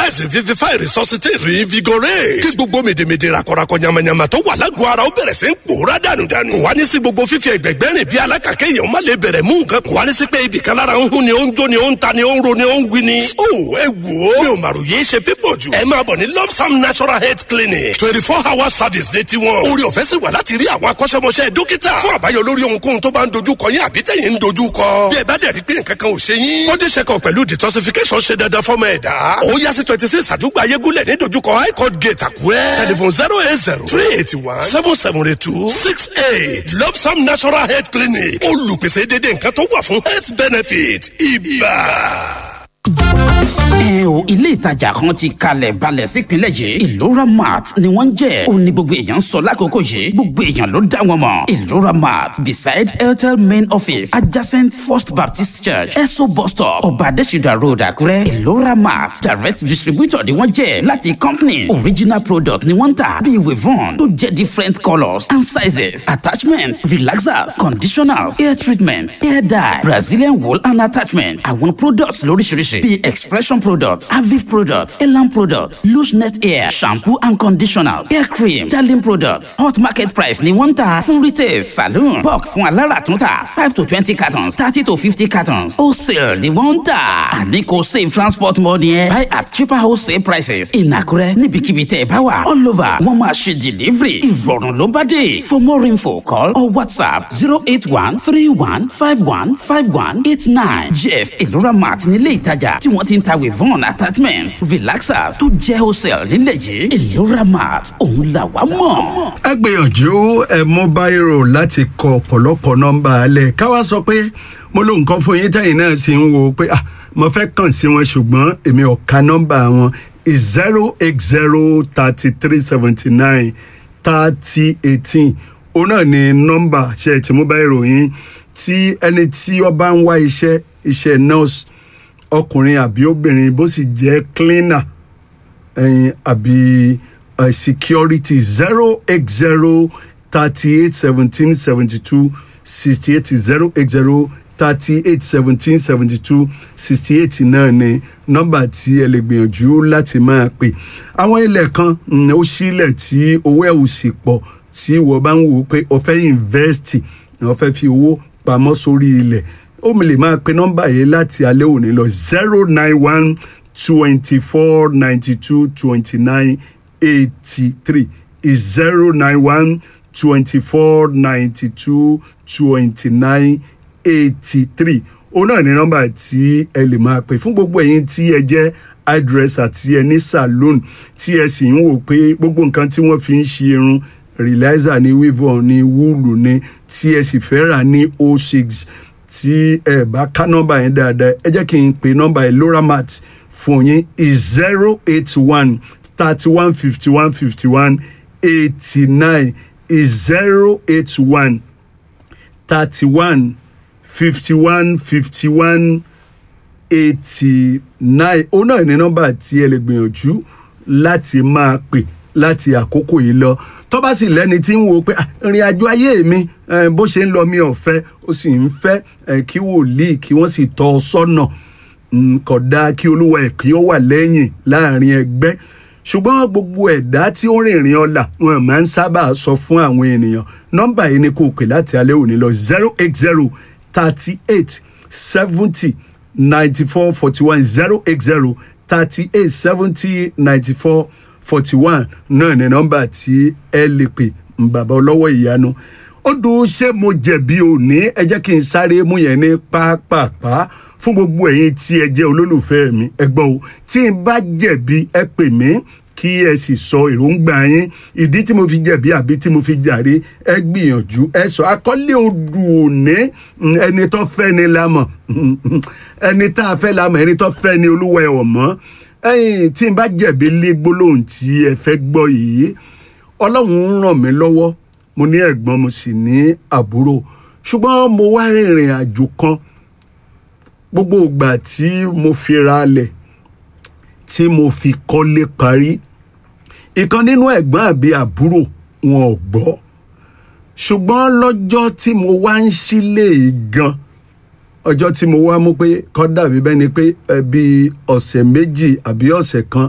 revitalize revivify resuscitate reinvigorate kí gbogbo mèdèmèdè rakọrakọ yamayama tó wà lágọ̀ọ́ ara ó bẹ̀rẹ̀ sí ń pòórá dànùdànù kò wá ní sí gbogbo fífi ẹgbẹ̀gbẹ́ rìn bí alákàkẹ́ èèyàn má lè bẹ̀rẹ̀ mú nǹkan kò wá ní sí pé ibì kan lára ń hún ni ó ń jó ni ó ń ta ni ó ń ro ni ó ń wí ni. ó ẹ wò ó mi ò màrò yéé ṣe pípọ̀ jù ẹ máa bọ̀ ní lopsam natural health clinic twenty four hour service ní tiwọn orí ọ̀fẹ́ sì wà láti rí àwọn akọ́ṣẹ́mọṣẹ́ dókítà fún àbáyọ lórí ohunkóhun tó bá ń dojú kọ yín àbí tẹ̀yìn ń dojú kọ bí ẹ bá dẹ̀ rí pé nǹkan kan ò ṣe yín body check up pẹ̀lú detoxification ṣe dandan fọ́mọ ẹ̀dá ó yá sí twenty six àdúgbò ayégúnlẹ̀ ní dojúkọ high court gate àkúrẹ́ telephone zero eight zero three eighty one seven seven eight two six eight lopsam natural health clinic olùpèsè dédé nǹkan tó wà fún health benefit ibà ẹ o ilé ìtajà kan ti kalẹ̀ balẹ̀ sípínlẹ̀ yìí ìlora mart ni wọ́n ń jẹ́ ó ní gbogbo èèyàn sọ lákòókò yìí gbogbo èèyàn ló dá wọn mọ̀ ìlora mart beside airtel main office adjacent first baptist church eso bus stop ọba adésìdá road àkúrẹ́ ìlora mart direct distributor ni wọ́n jẹ́ láti company original product ni wọ́n ń tà bíi wivon tó jẹ́ different colours and sizes attachments relaxers conditioners hair treatment hair dye brazilian wool and attachment àwọn products lóríṣiríṣi bíi expression products aviv products elan products loose net hair shampoo and conditioners hair cream darling products hot market price ni wọ́n ń tà fún retail saloon bulk fún aláràtúntà five to twenty cartons thirty to fifty cartons wholesale ni wọ́n ń tà àní kò save transport money ẹ buy at cheaper wholesale prices ìnàkúrẹ́ níbikíbi tẹ́ ẹ bá wà all over wọ́n máa ṣe delivery ìrọ̀rùn ló bá dé for more info call or whatsapp zero eight one three one five one five one eight nine yes ìlúra mart nílé ìtajà tí wọ́n ti ń ta wivon attachment relaxers tó jẹ́ wholesale nílẹ̀ yìí ìlúra mart òun là wá mọ̀. ẹ gbìyànjú ẹ mú báírò láti kọ ọ̀pọ̀lọpọ̀ nọ́mbà alẹ́ káwá sọ pé mo lo nǹkan fún yín tẹ̀yìn náà sì ń wo pé ah mo fẹ́ kàn sí wọn ṣùgbọ́n èmi ò ka nọ́mbà wọn zero eight zero thirty three seventy nine thirty eighteen òun náà ni nọ́mbà ṣe ti mú báírò yín tí ẹni tí ó bá ń wá iṣẹ́ iṣẹ́ nurse ọkùnrin àbí obìnrin bó sì jẹ́ cleaner ẹyin àbí uh, security zero eight zero thirty eight seventeen seventy two sixty eight zero eight zero thirty eight seventeen seventy two sixty eight náà ni nọ́mbà tí ẹ lè gbìyànjú láti máa pè àwọn ilẹ̀ kan mm, ó sílẹ̀ tí owó ẹ̀ ò sì pọ̀ tí ìwọ bá ń wò ó pé o fẹ́ invest o fẹ́ fi owó pamọ́ sórí ilẹ̀ ó mi lè máa pe nọ́mbà yìí láti alẹ́ òní lọ zero nine one twenty four ninety two twenty nine eighty three is zero nine one twenty four ninety two twenty nine eighty three òun náà ní nọ́mbà tí ẹ lè máa pè fún gbogbo ẹ̀yin tí ẹ jẹ́ hairdresser tí ẹ ní saloon tí ẹ sì ń wò pé gbogbo nǹkan tí wọ́n fi ń ṣe irun relaxer ní weavon ní wúlù ní tí ẹ sì fẹ́ rà ní o six tí ẹ bá ká nọ́mbà yẹn dáadáa ẹ jẹ́ kí n pe nọ́mbà yẹn loramat fún yín is zero eight one thirty one fifty one fifty one eighty nine is zero eight one thirty one fifty one fifty one eighty nine ó náà ní nọ́mbà tí ẹ lè gbìyànjú láti máa pè láti àkókò yìí lọ tó bá sì lẹ́ni tí ń wo pé ìrìn àjò ayé mi bó ṣe ń lọ mi ò fẹ́ ó sì ń fẹ́ kí wòlíì kí wọ́n sì tọ́ ọ sọ́nà kò dáa kí olúwa ẹ̀ kí ó wà lẹ́yìn láàrin ẹgbẹ́ ṣùgbọ́n gbogbo ẹ̀dá tí ó rìnrìn ọ̀la wọn máa ń sábà sọ fún àwọn ènìyàn nọ́mbà yìí ni kò pè láti alẹ́ òní lọ zero eight zero thirty eight seventy ninety four forty one zero eight zero thirty eight seventy ninety four forty one náà ní nọ́mbà tí ẹ lè pè bàbá ọlọ́wọ́ ìyanu ó dùn ṣé mo jẹ̀bi òní ẹ jẹ́ kí n sáré mú yẹn ní pápápá fún gbogbo ẹ̀yin tí ẹ jẹ́ olólùfẹ́ mi ẹ gbọ́ o tí n bá jẹ̀bi ẹ pè mí kí ẹ sì sọ èròǹgbà yín ìdí tí mo fi jẹ̀bi àbí tí mo fi jàre ẹ gbìyànjú ẹ sọ akọ́lé odù òní ẹni tó fẹ́ ni la mọ̀ ẹni tá a fẹ́ la mọ̀ ẹni tó fẹ́ ni olúwa ẹ̀ ọ̀mọ́ ẹyìn tí n bá jẹ̀bi lé gbólóhùn tí ẹ fẹ́ gbọ́ yìí ọlọ́run ń ràn mí lọ́wọ́ mo ní ẹ̀gbọ́n mo sì ní àbúrò ṣùgbọ́n mo wá rìnrìn àjò kan gbogbo ìgbà tí mo fi ra lẹ̀ tí mo fi kọ́lé parí ìkan nínú ẹ̀gbọ́n àbí àbúrò wọn ò gbọ́ ṣùgbọ́n lọ́jọ́ tí mo wá ń sílé gan ọjọ́ tí mo wá mú pé kọ́ dàbí bẹ́ni pé ẹbí ọ̀sẹ̀ méjì àbí ọ̀sẹ̀ kan